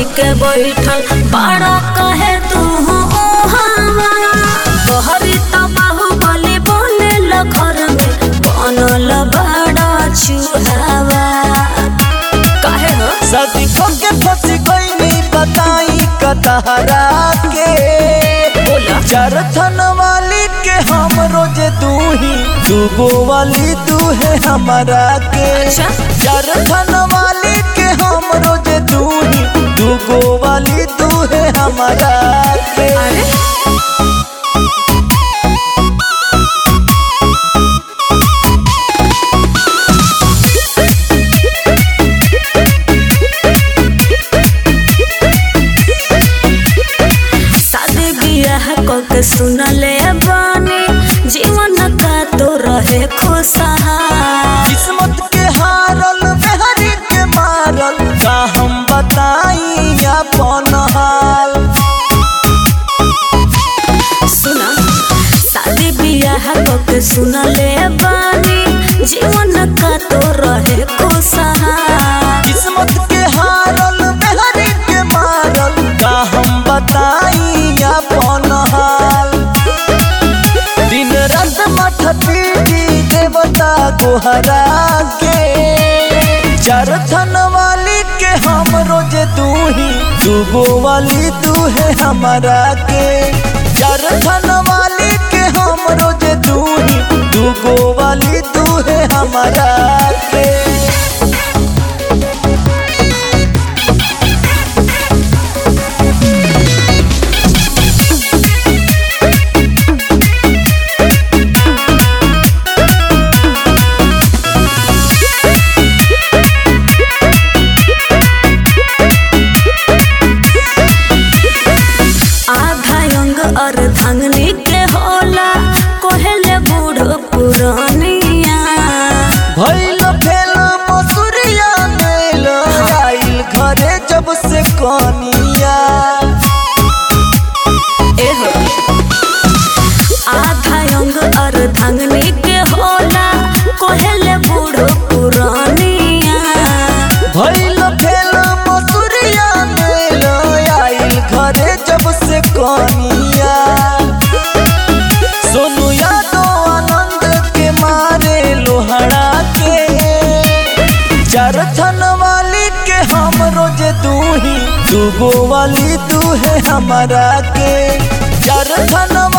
कही के बैठल बड़ा कहे तू हवा बहरी त बाहुबली बोले घर में बनल बड़ा चूहावा काहे हो शादी के फंस गई नहीं बताई कतहरा के बोला चरथन वाली के हम रोज तू ही दूगो वाली तू है हमारा के अच्छा। चरथन वाली के हम रोज तू ही दूगो वाली तू है हमारा के अरे शादी बियाह कके सुनले बानी जीवन का तो रहे खुशहाल किस्मत के हारल मेहरी के मारल का हम बताई अपन हाल सुना शादी बियाह कके सुनले बानी जीवन का तो रहे खुशहाल किस्मत के हारल मेहरी के मारल का हम बताई अपन हाल दिन रात मठ पीटी देवता गोहरा के चरथन वाली के हम रोज तू ही दूगो वाली तू है हमारा के चरथन वाली के हम रोज तू ही दूगो वाली तू है हमारा के आधा अंग और धंगनी के होला कोहले बूढ़ पुरानिया भइल फेल मसुरिया मेल आइल घरे जब से कनिया एहो आधा अंग और धंगनी के होला कोहले बूढ़ पुरानिया भइल फेल मसुरिया मेल आइल घरे जब से कनिया सोनू यादव आनंद के मारे लोहड़ा के चरथन वाली के हम रोज तू ही दूगो वाली तू है हमारा के चरथन